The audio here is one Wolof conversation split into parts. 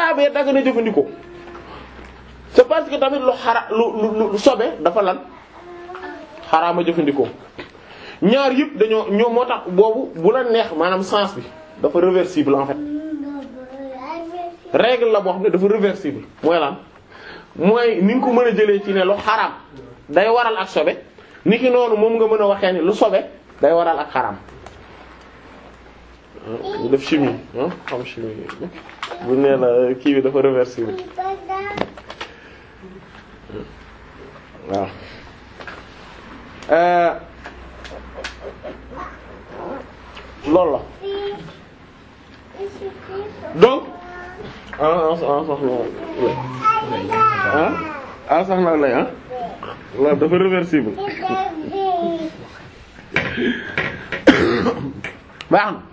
xaraamee dagg na jëfandikoo c'est parce que tamit lu xara lu lu sobe dafa lan xaraama jëfandikoo ñaar yëpp dañoo ñoo moo tax boobu bu la neex maanaam sens bi dafa réversible en fait règle la boo xam ne dafa réversible mooy lan mooy ni nga ko mën a jëlee ci ne lu xaraam day waral ak sobe ni ki noonu moom nga mën a waxee ni lu sobe day waral ak xaraam ñu def chimie ah xam chimie bu nee la kii bi dafa réversible waaw loolu la donc ah ah soxna ah ah soxna lay ah loolu dafa réversible baax na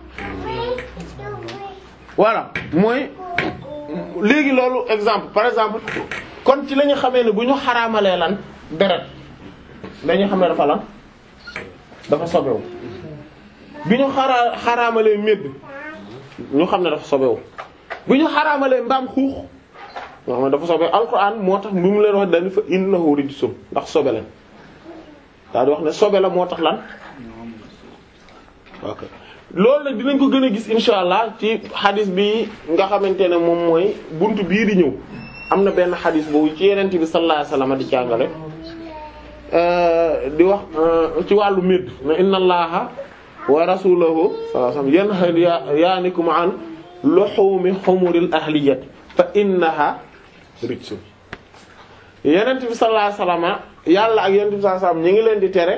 voilà mooy léegi loolu exemple par exemple kon ci la ñu xamee ne bu ñu xaraamalee lan deret dañu xam ne dafa lan dafa sobewu bi ñu xaraa xaraamalee médd ñu xam ne dafa sobewu bu ñu xaraamalee mbaam xuux ñoo xam ne dafa sobe alquran moo tax bi mu leen wax dañu fa innahu rijsun ndax sobe leen daal di wax ne sobe la moo tax lan ok loolu nag dinañ ko gën a gis insha allah ci xadis bi nga xamante ne moom mooy buntu bii di ñëw am na benn xadis boobu ci yenente bi sallallahu alayhi wasallam di jàngale di wax ci wàllu médd na inna allaha wa rasulahu sallallahu alayhi wasallam yanhayaanikum an luhumi humuril ahliyati fa innaha rijsun yenente bi sallallahu alayhi wasallam yàlla ak yenente bi sallallahu alayhi wasallam ñi ngi leen di tere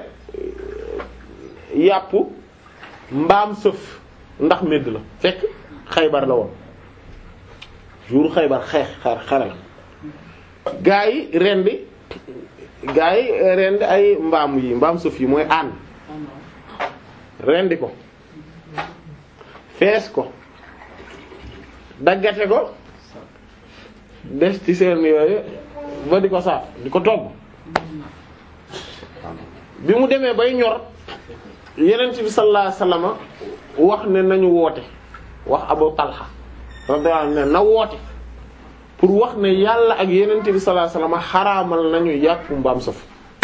yàpp mbaam sëf ndax médd la fekk xaybar la woon jour xaybar xeex xar xare la gaa yi rendi gaa yi rendi ay mbaam yi mbaam sëf yi mooy ànd rendi ko fees ko daggate ko des ci seen yooyu ba di ko saa di ko togg bi mu demee bay ñor yenent bi sallallahu alayhi wasallam wax ne nañu woote wax Abu Talha radiyallahu anhu ne na woote pour wax ne yàlla ak yenent bi sallallahu alayhi wasallam xaraamal nañu yàpp mbaam saf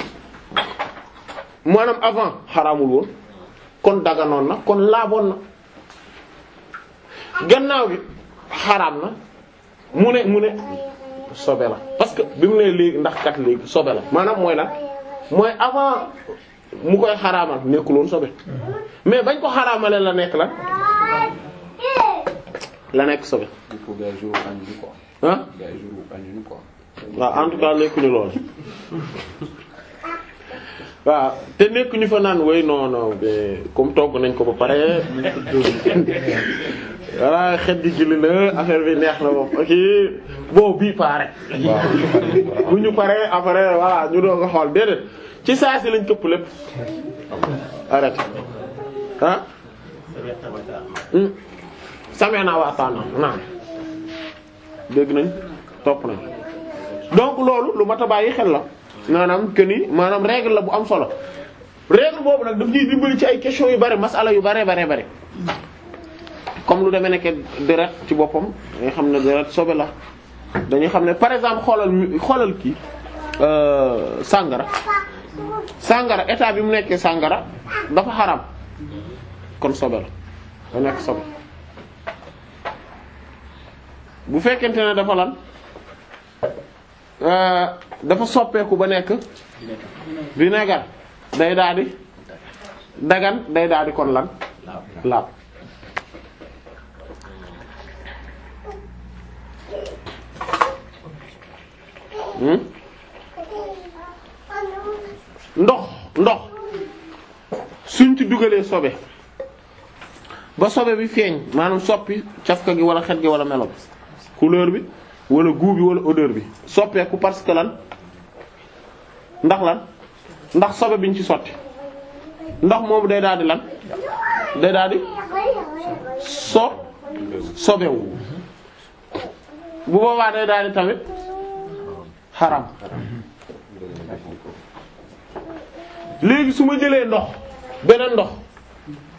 maanaam avant xaraamul woon kon daganoon na kon laaboon na gannaaw bi xaraam na mu ne mu ne sobe la parce que bi mu ne léegi ndax kat léegi sobe la maanaam mooy la mooy avant mu koy xaraamal nekkul woon sobe mais bañ ko xaraamale la nekk la la nekk sobe il faut gars yi jour añuñu quoi. ah gars yi jour añuñu quoi. waaw en tout cas nekkuñu lool waaw te nekkuñu fa naan way non non mais comme togg nañ ko ba pare voilà xet gi gili la affaire bi neex na moom ok bon bii pare bu ñu paree après voilà ñu doog a xool déedéet ci saa si lañ këpp lépp arrêté ah samee naa waataana naan dégg nañ topp nañ donc loolu lu mat a bàyyi xel la maanaam que ni maanaam règle la bu am solo règle boobu nag daf ñuy dimbali ci ay questions yu bari masala yu bare bare bare comme lu demee nekk deret ci boppam dañuy xam ne deret sobe la dañuy xam ne par exemple xoolal xoolal kii sàngara sàngara état bi mu nekkee sàngara dafa xaram kon sobe la da nekk sobe bu fekkente ne dafa lan dafa soppeeku ba nekk vinaigre day daal di dagan day daal di kon lan laab ndox ndox suñ ci dugalee sobe ba sobe bi feeñ maanaam soppi cafka gi wala xet gi wala melo bi couleur bi wala goût bi wala odeur bi soppeeku parce que lan ndax lan ndax sobe biñ ci sotti ndax moom day daal di lan day daal di so sobewu bu boobaa day daal di tamit xaram léegi su ma jëlee ndox beneen ndox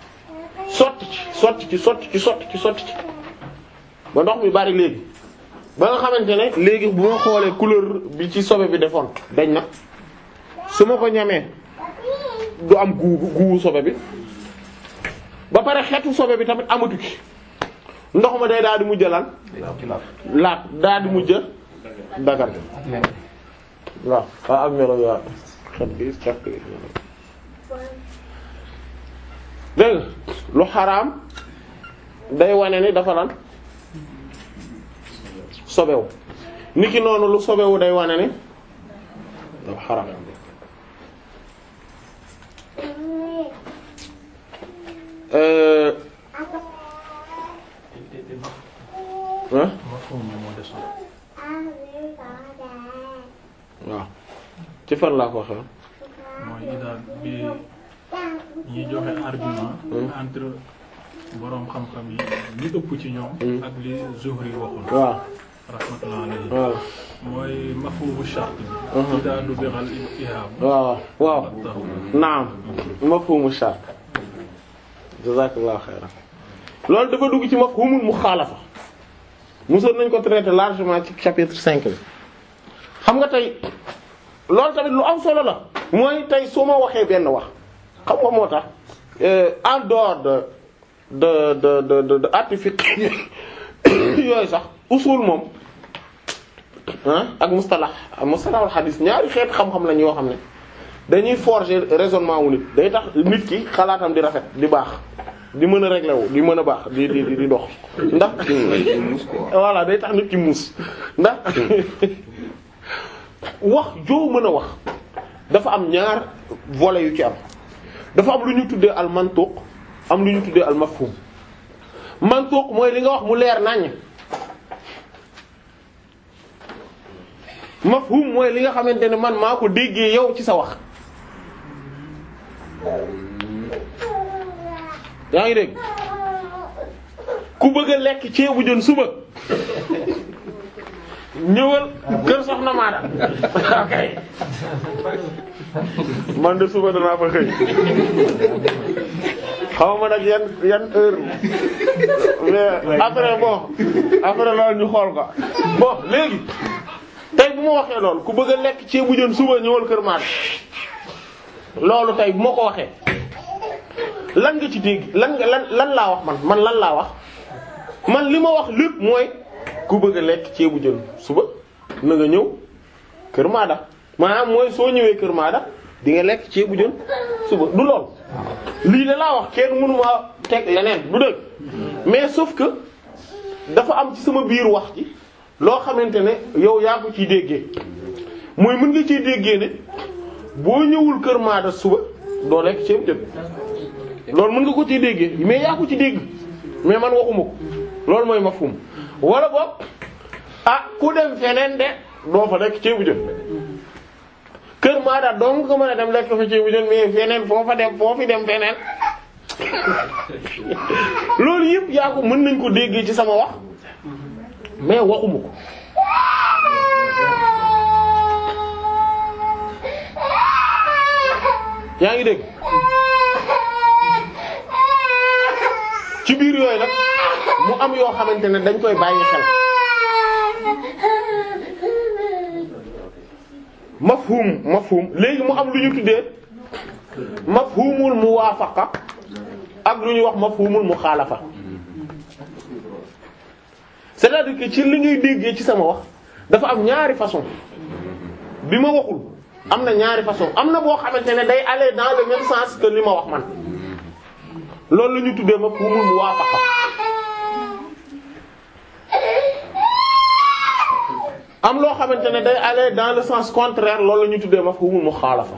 sotti ci sotti ci sotti ci sotti ci sotti ci ba ndox mi bari léegi ba nga xamante ne léegi bu ma xoolee couleur bi ci sobe bi defoon dañ na su ma ko ñamee du am guu guuwu sobe bi ba pare xeetu sobe bi tamit amatu ci ndox ma day daal di mujj lan laat daal di mujj dagar waaw waaw ak melo waaw xet gi xet gi dégg nga lu xaraam day wane ni dafa lan sobewu niki noonu lu sobewu day wane ni dafa xaraam euh ah waaw ci fan laa ko waxee mooy idaal bi ñuy joxe argument entre boroom xam-xam yi li ëpp ci ñoom ak li Zuhri waxoon waaw rahmatullah alayhi waaw mooy mafhumu shart bi idaa dubighal ihab waaw waaw naam mafhumu shart jazakallahu xayran loolu dafa dugg ci mafhumul muxaalafa mosoon nañ ko traiter largement ci chapitre cinq bi xam nga tey loolu tamit lu am solo la mooy tey su ma waxee benn wax xam nga moo tax en dehors de de de de de de artifice yooyu sax usul moom ah ak mustalah mustalahul hadis ñaari xeet xam-xam lañ yoo xam ne dañuy forger raisonnement wu nit day tax nit ki xalaatam di rafet di baax di mën a régler wu di mën a baax di di di dox ndax voilà day tax nit ki muus ndax wax joo mën a wax dafa am ñaar volets yu ci am dafa am lu ñu tuddee al mantuq am lu ñu tuddee al mafhum mantuq mooy li nga wax mu leer naññ mafhum mooy li nga xamante ne man maa ko déggee yow ci sa wax yaa ngi dégg ku bëgg a lekk ceebu jën suba ñëwal kër soxna Maada ok man de suba danaa fa xëy xaw ma nag yan yan heure mais après bon après loolu ñu xool ko bon léegi tey bu ma waxee loolu ku bëgg a lekk ceebu jën suba ñëwal kër Maada loolu tey bu ma ko waxee lan nga ci dégg lan nga lan lan laa wax man man lan laa wax man li ma wax lépp mooy ku bëgg a lekk ceebu jën suba na nga ñëw kër Maada maanaam mooy soo ñëwee kër Maada di nga lekk ceebu jën suba du lool lii la laa wax kenn mënu ma teg leneen du dëgg mais sauf que dafa am ci sama biir wax ci loo xamante ne yow yaa ko ciy déggee mooy mën nga ciy déggee ne boo ñëwul kër Maada suba doo lekk ceebu jën loolu mën nga ko ciy déggee mais yaa ko ci dégg mais man waxuma ko loolu mooy mafhum wala boog ah ku dem feneen de doo fa lekk ceebu jën kër Maada donc nga mën a dem lekk fa ceebu jën mais feneen foo fa dem foo fi dem feneen loolu yëpp yaa ko mën nañ ko déggee ci sama wax mais waxuma ko yaa ngi dégg ci biir yooyu nag mu am yoo xamante ne dañ koy bàyyi xel mafhum mafhum léegi mu am lu ñu tuddee mafhumul muwaafaqa ak lu ñuy wax mafhumul muxaalafa c'est-à-dire que ci li ngay déggee ci sama wax dafa am ñaari façon bi ma waxul am na ñaari façon am na boo xamante ne day aller dans le même sens que li ma wax man loolu la ñu tuddee mafhumul muwaafaqa am loo xamante ne day aller dans le sens contraire loolu la ñu tuddee mafhumul muxaalafa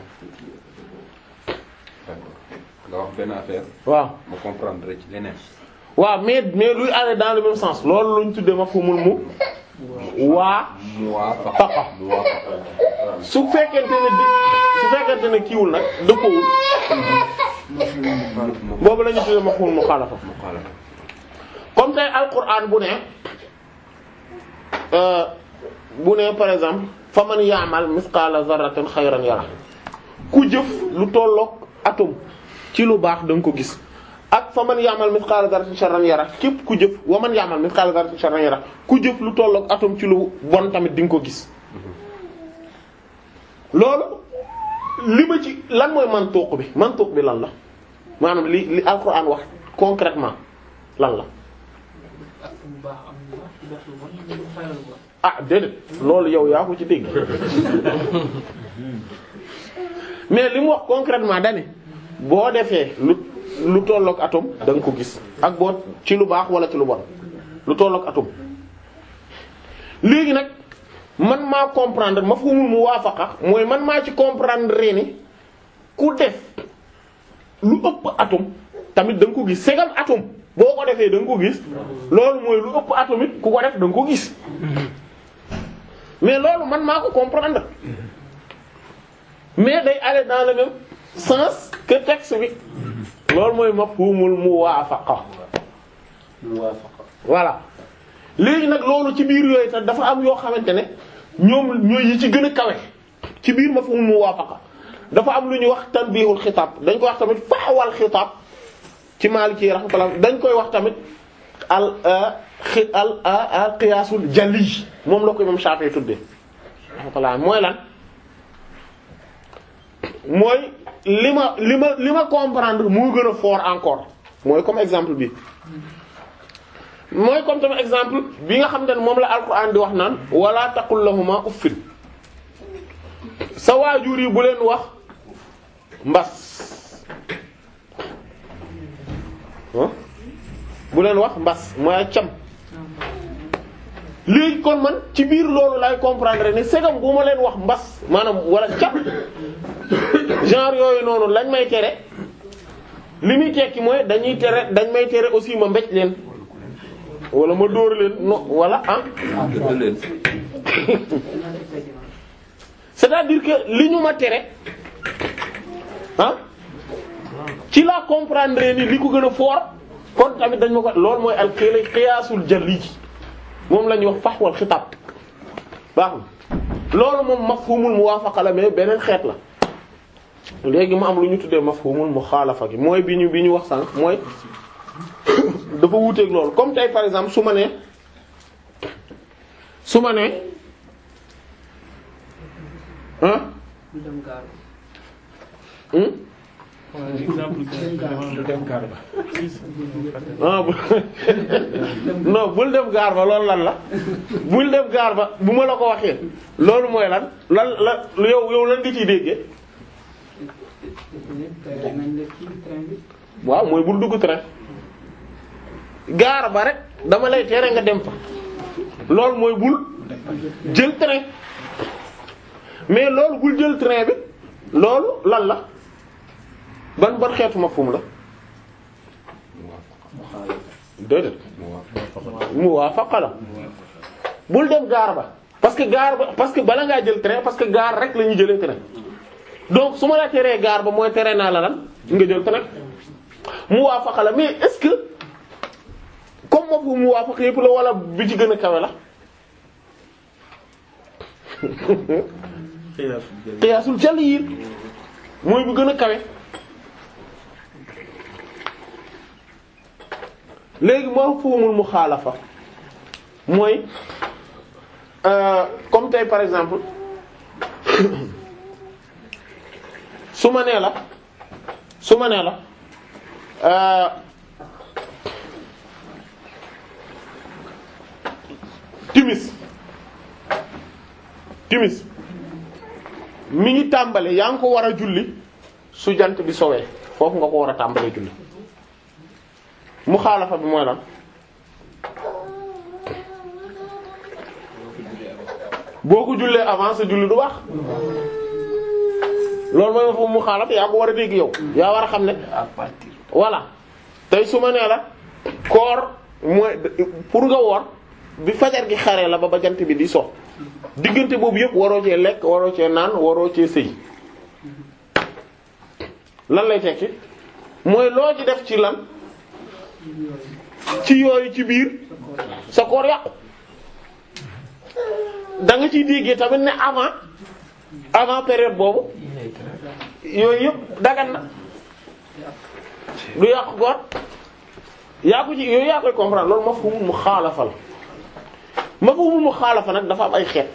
nga wax benn affaire waaw ma comprendre ci leneen. waaw mais mais luy aller dans le même sens loolu la ñu tuddee mafhumul mu waa muwaafaqa faqa muwaafaqa su fekkente ne di su fekkente ne kiiwul nag dëppoowul boobu la ñu tuddee mafhumul muxaalafa muxaalafa comme tey alquran bu ne euh, bu ne par exemple fa man ya'mal misqala zarratin xayran yara ku jëf lu tolloog atome ci lu baax da nga ko gis ak fa man ya'mal mithqala dharratin sharran yara képp ku jëf wa man ya'mal mithqala dharratin sharran yara ku jëf lu tollook atom ci lu bon tamit di nga ko gis loolu li ma ci lan mooy mantuq bi mantuq bi lan la maanaam li li alquran wax concrètement lan la ak bu baax am na ci def lu bon ñu fayal ko. ah déedéet loolu yow yaa ko ci dégg mais li mu wax concrètement dani boo defee lu lu tollook atome da nga ko gis ak boo ci lu baax wala ci lu bon lu tollook atome léegi nag man maa comprendre mafhumul muwaafaqa mooy man maa ci comprendre ni ku def lu ëpp atome tamit da nga ko gis segal atome boo ko defee da nga ko gis loolu mooy lu ëpp atome it ku ko def da nga ko gis mais loolu man maa ko comprendre mais day aller dans le même sens que texte bi loolu mooy mafhumul muwaafaqa muwaafaqa voilà léegi nag loolu ci biir yooyu tax dafa am yoo xamante ne ñoom ñooy yi ci gën a kawe ci biir mafhumul muwaafaqa dafa am lu ñuy wax tanbihul xitaab dañ koy wax tamit faawal xitaab ci Maliki rahmatullah dañ koy wax tamit al xi al al qiyaasul jalli moom la ko imam Shafi'i tuddee rahmatullah mooy lan mooy li ma li ma li ma comprendre moo gën a fort encore mooy comme exemple bi mooy comme tamit exemple bi nga xam ne moom la alquran di wax naan wala taqul lahuma uffin sa waajur yi bu leen wax mbas ah bu leen wax mbas mooy cam léegi kon man ci biir loolu lay comprendre ne segam bu ma leen wax mbas maanaam wala cam genre yooyu noonu lañ may tere li muy tekki mooy dañuy tere dañ may tere aussi ma mbéj leen wala ma dóor leen no wala ah gëdd leen c'est-à-dire que li ñu ma tere ah ci la comprendre ni li ko gën a fort kon tamit dañ ma ko loolu mooy al xëy xiyaasul jalli ji moom la ñuy wax faxwal xitaab baax na loolu moom mafhumul muwaafaqa la mais beneen xeet la léegi mu am lu ñu tuddee mafhumul muxaalafa gi mooy bi ñu bi ñu wax sànq mooy dafa wuuteeg loolu comme tey par exemple su ma nee su ma nee ah ñu dem gaar hum exemple du dem gaar ba ah bu non bul dem gaar ba loolu lan la bul dem gaar ba bu ma la ko waxee loolu mooy lan lan la yow yow lan nga ciy déggee tere nañ la ci train bi waaw mooy bul dugg train gaar ba rek dama lay tere nga dem fa loolu mooy bul jël train mais loolu bul jël train bi loolu lan la ban ban xeetu mafhum la déedéet muwaafaqa la bul dem gaar ba parce que gaar ba parce que bala ngaa jël train parce que gaar rek la ñuy jëlee train donc su ma la teree gaar ba mooy tere naa la lan nga jël train muwaafaqa la mais est-ce que comme mafhum muwaafaqa yëpp la wala bi ci gën a kawe la qiyaasul jalil mooy bu gën a kawe léegi mafhumul muxaalafa mooy euh, comme tey par exemple su ma nee la su ma nee la euh, timis timis mi ngi tàmbale yaa ngi ko war a julli su jant bi sowee foofu nga ko war a tàmbalee julli mu xaalafa bi mooy lan boo ko jullee avant sa julli du baax loolu mooy ma foofu mu xaalafa yaa ko war a dégg yow yaa war a xam ne à partir voilà tey su ma nee la koor mooy pour nga woor bi fajar gi xaree la ba ba jant bi di so diggante boobu yëpp waroo cee lekk waroo cee naan waroo cee sëy lan lay tekki mooy loo ci def ci lan ci yooyu ci biir sa koor yàqu da nga ciy déggee tamit ne avant avant période boobu yooyu yëpp dagan na du yàqu koor yaa ko ci yooyu yaa koy comprendre loolu mafhumul muxaalafa la mafhumul muxaalafa nag dafa am ay xeet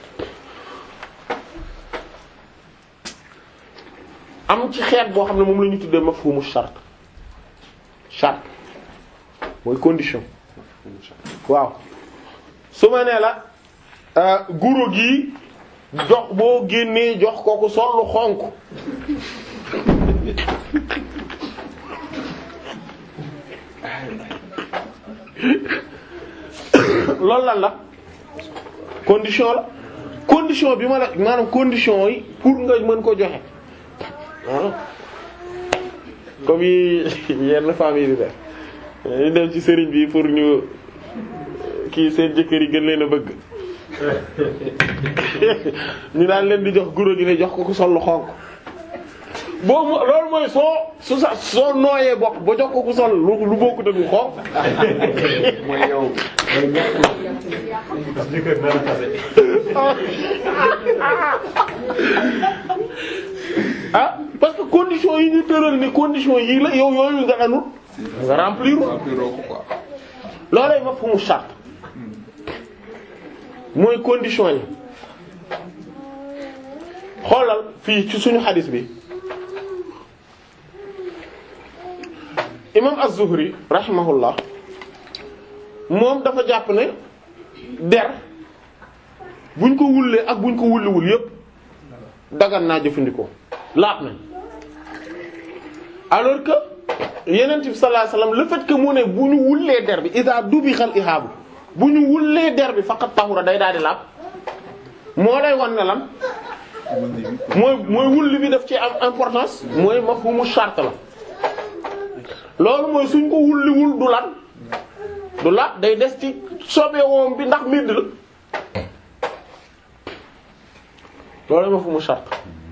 am ci xeet boo xam ne moom la ñu tuddee mafhumu shart shart mooy condition waaw su ma nee la euh, guro gi jox boo génnee jox kooku sol lu xonk loolu lan la condition la condition bi ma la maanaam condition yi pour nga mën ko joxe ah comme yi yenn famille di def ñu dem ci sëriñ bi pour ñu kii seen jëkkër yi gën leen a bëgg ñu daan leen di jox guro gi ne jox ko ku sol lu xonk boobu loolu mooy soo su sa soo nooyee bokk ba jox ko ku sol lu lu bokkut ak lu xonk mooy yow mooy ñàkk ah parce que condition yi ñu tëral ni condition yi la yow yooyu nga anul nga remplir rempliroo ko quoi loolay ma fu mu charte mooy condition yi xoolal fii ci suñu xadis bi imam az-Zuhri rahimahullah moom dafa jàpp ne der buñ ko wullee ak buñ ko wulliwul yépp dagan naa jëfandikoo laab nañ alors que yeneen bi sallallahu alayhi wasallam le fait que mu ne bu ñu wullee der bi iza dubixal ihaabu bu ñu wullee der bi faqat tahura day daal di laab moo lay wan ne lan mooy mooy wulli bi daf ci am importance mooy mafhumu shart la loolu mooy suñ ko wulliwul du lan du laab day des ci sobe woom bi ndax midd la loolu mafhumu shart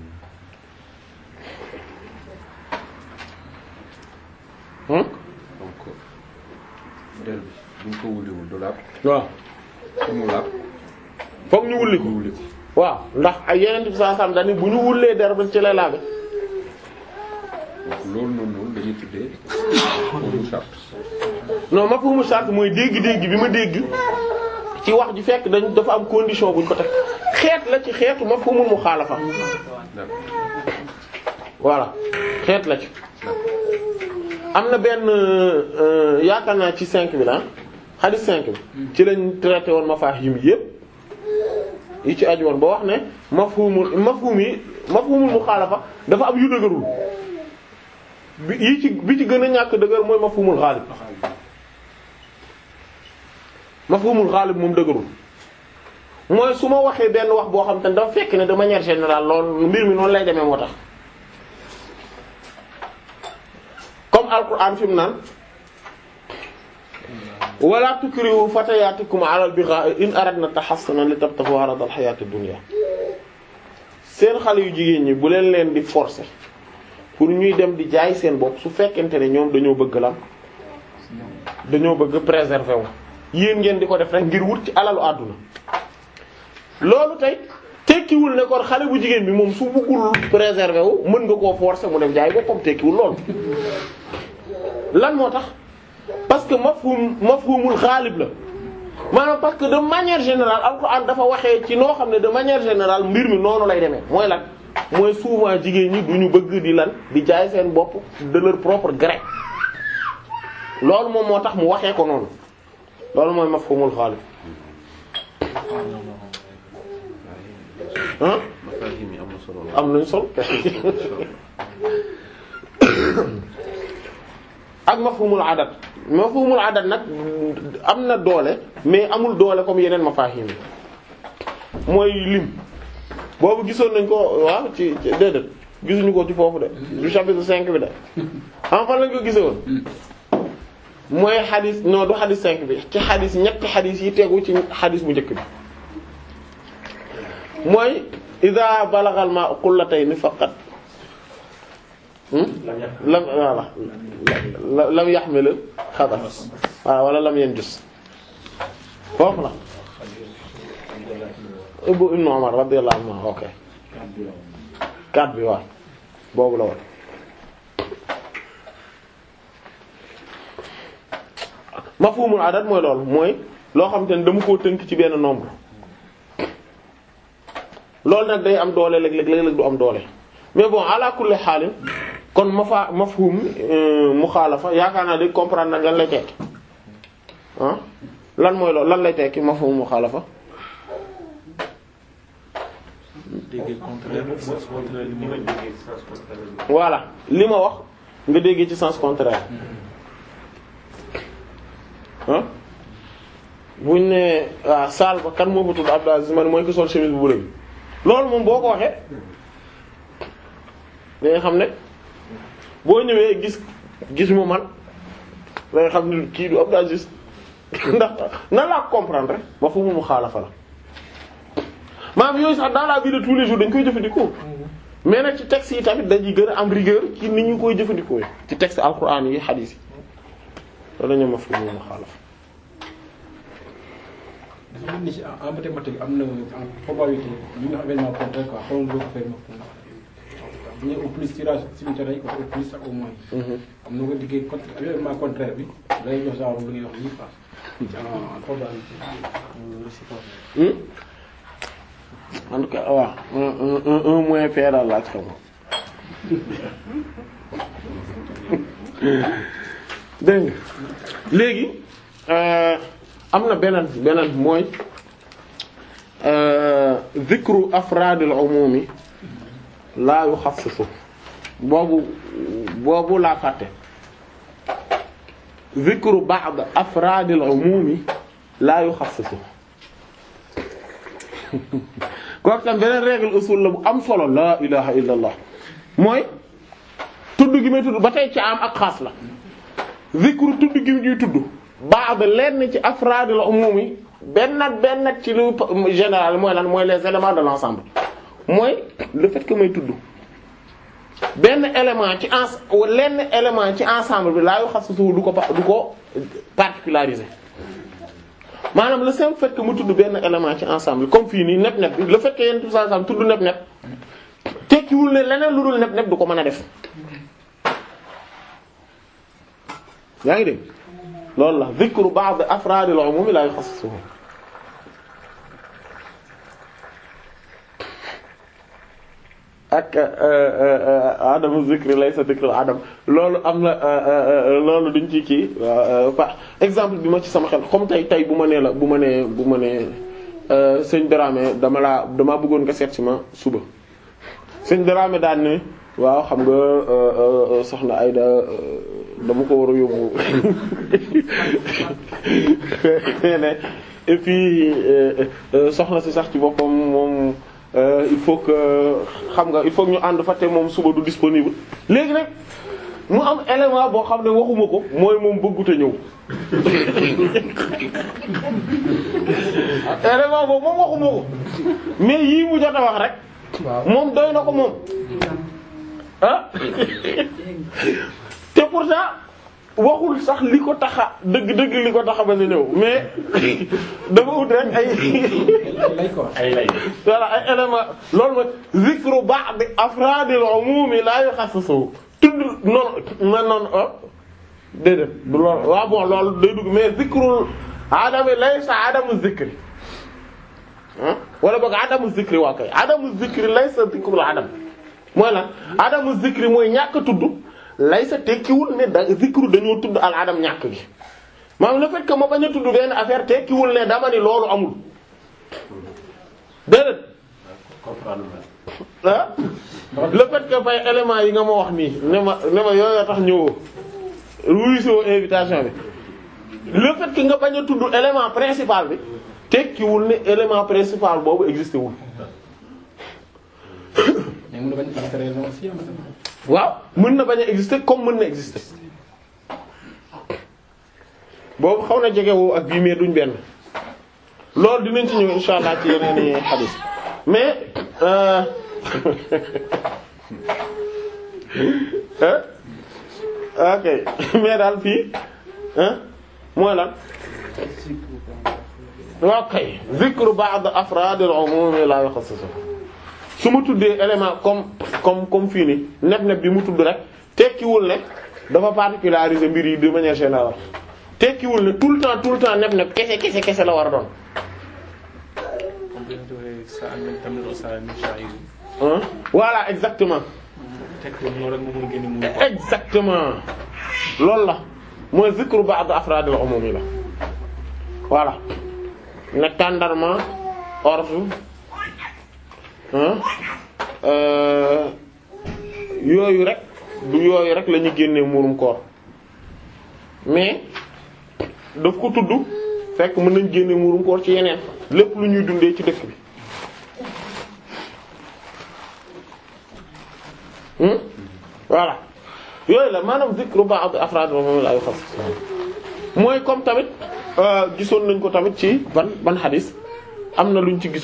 hmm donc der bi buñ ko wuliwul du laab waaw fu mu laab fokk ñu wulli ko ñu wuli ko waaw ndax ay yeneen bi saa sam dañu bu ñu wullee der ba ci lay laabe donc loolu noonu noonu dañuy tuddee foofu charte non mafhumu shart mooy dégg-dégg bi ma dégg ci wax ji fekk dañ dafa am condition buñ ko teg xeet la ci xeetu mafhumul muxaalafa d'accord voilà xeet la ci am na benn euh, yaakaar naa ci cinq bi la xadis cinq bi ci lañ traité woon mafahim yépp yi ci aju woon ba wax ne mafhumul mafhum yi mafhumul muxaalafa dafa am yu dëgërul bi yi ci bi ci gën a ñàkk dëgër mooy mafhumul xaalib mafhumul xaalib moom dëgërul mooy su ma waxee benn wax boo xam te ne dafa fekk ne de manière générale loolu mbir mi noonu lay demee moo tax comme alquran fi mu naan wala tukrihu fatayatikum ala al-bigha'i in aradna tahassunan li tabtaghu arada al-hayati ad-dunya seen xale yu jigéen ñi bu leen leen di forcer pour ñuy dem di jaay seen bopp su fekkente ne ñoom dañoo bëgg lan dañoo bëgg préserver wu yéen ngeen di ko def rek ngir wut ci alalu àdduna loolu tey tekkiwul ne kon xale bu jigéen bi moom su bëggul préserver wu mën nga koo forcer mu dem jaay boppam tekkiwul loolu lan moo tax parce que mafhum mafhumul xaalib la maanaam parce que de manière générale alxuraan dafa waxee ci noo xam ne de manière générale mbir mi noonu lay demee mooy lan mooy souvent jigéen ñi du ñu bëgg di lan di jaay seen bopp de leur propre gré loolu moom moo tax mu waxee ko noonu loolu mooy mafhumul xaalib ah mafahim yi am na solo am nañ sol ak mafhumul adat mafhumul adat nag am na doole mais amul doole comme yeneen mafahim yi mooy lim boobu gisoon nañ ko waaw ci ci déedéet gisuñu ko ci foofu de du chapitre cinq bi de xam fan lañ ko gisoon mooy xadis non du xadis cinq bi ci xadis ñetti xadis yi tegu ci xadis bu njëkk bi mooy ida balagal ma qullatayn faqat lam voilà lam yaxmil xabas waaw wala lam yanjus foofu la Ibnu Ibnu Umar radiyallahu anhu ok kat bi waaw boobu la woon mafhumul adat mooy loolu mooy loo xam te ne dama koo tënk ci benn nombre loolu nag day am doole léeg-léeg léeg-léeg du am doole mais bon ala kulli xaalin kon mafa mafhum muxaalafa yaakaar naa di comprendre nag lan lay tekki ah lan mooy loolu lan lay tekki mafhum muxaalafa dégg contraire bi sens contraire li mu wax. voilà li ma wax nga déggee ci sens contraire ah buñ ne waaw saal ba kan moo fa tudd Abdou Aziz man mooy ko sol chemise bu bële bi loolu moom boo ko waxee da nga xam ne boo ñëwee gis gis mu man da nga xam ne kii du Abdou Aziz ndax nan laa ko comprendre rek ma fu mu mu xaalafa la maanaam yooyu sax dans la vie de tous les jours dañ koy jëfandikoo mais nag ci texte yi tamit dañuy gën a am rigueur ci ni ñu koy jëfandikoo ci texte alquran yi hadith yi loolu la ñu ma fu mu mu xaalafa dafa mel ni ci en mathématique am na en probabilité ñu nga xam événement contraire quoi xaw ma boo ko fay ma bu ñu au plus tirage simultané yi quoi au plus ak au moins. am na nga diggee contre événement contraire bi day jox genre lu ngay wax nii quoi. en probabilité. Hmm? en tout cas waaw un un un un moins P daal laa ci xam dégg nga léegi euh, am na beneen beneen mooy euh, zikru afraadil umumi laa yuxassisu boobu boobu laa fàtte zikru ba'd afraadil umumi laa yuxassisu kooku tam beneen règle usul la bu am solo laa ilaha illa allah mooy tudd gi may tudd ba tey ci am ak xaas la zikru tudd gi ñuy tudd ba'd lenn ci afraadil umumi benn ak benn ak ci lu général mooy lan mooy les éléments de l'ensemble mooy le fait que may tudd benn élément ci ens lenn élément ci ensemble bi laa yu xas suuf du ko pa- du ko particulariser maanaam le simple fait que mu tudd benn élément ci ensemble comme fii nii nep nep bi le fait que yenn tout ensemble tudd nep nep tekkiwul ne leneen lu dul nep nep du ko mën a def yaa ngi dégg loolu la zikru ba'd afraadil umum la yuxassisuhu ak adamu zikri laysa zikru adam loolu am na loolu duñ ci kii pa exemple bi ma ci sama xel comme tey tey bu ma nee la bu ma nee bu ma nee sëñ Dramé dama laa dama bëggoon nga seet si ma suba sëñ Dramé daan ne waaw xam nga soxna Ayda dama ko war a yóbbu et puis soxna si sax ci boppam moom il faut que xam nga il faut que ñu ànd fa te moom suba du disponible léegi nag mu am élément boo xam ne waxuma ko mooy moom bëggut a ñëw élément boobu moom waxuma ko mais yii mu jot a wax rek moom doy na ko moom ah te pourtant waxul sax li ko taxa dëgg-dëgg li ko taxa ba ñu ñëw mais dafa ut rek ay lay quoi. ay lay. voilà ay élément loolu mooy zikru ba'd afraadil umumi la yukhassasu tudd noonu man noonu ah déedéet du loolu waaw bon loolu day dugg mais zikrul adami laysa adamu zikri ah wala boog adamu zikri waa kay adamu zikri laysa zikrul adam mooy lan adamu zikri mooy ñàkk tudd laysa tekkiwul ne da zikru dañoo tudd al adam ñàkk gi maanaam le fait que ma bañ a tudd benn affaire tekkiwul ne dama ni loolu amul déedéet ah le fait que fay éléments yi nga ma wax nii ne ma ne ma yooyu tax ñëwoo ruusoo invitation bi le fait que nga bañ a tudd élément principal bi tekkiwul ne élément principal boobu existé wul mais mun na bañ a exister raison aussi am waaw mën na bañ a exister comme mën na exister boobu xaw na jegewoo ak bii mais duñ benn loolu dinañ ci ñëw insha allah ci yeneen i xadis mais euh ok mais daal fii mooy lan waaw kay zikru ba'd afraad al-umum la yukhassasu su ma tuddee élément comme comme comme fii nii neb neb bi mu tudd rek tekkiwul ne dafa particulariser mbir yi de manière générale tekkiwul ne tout le temps tout le temps neb neb kese kese kese la war a doon comme bi nga joxee sa am tamit sa mishaayir hein voilà exactement tekk noonu rek moo mën a génne mu exactement loolu la mooy zikru ba'd afraadil umum yi la voilà ne tàndarma orge hein euh, yooyu rek du yooyu rek la ñu génnee muurum koor mais daf ko tudd fekk mën nañ génne muurum koor ci yeneen lépp lu ñuy dundee ci dëkk bi hmm voilà yooyu la maanaam zikru ba'd afraad moom la ay xas mooy comme tamit euh, gisoon nañ ko tamit ci ban ban xadis am na luñ ci gisoon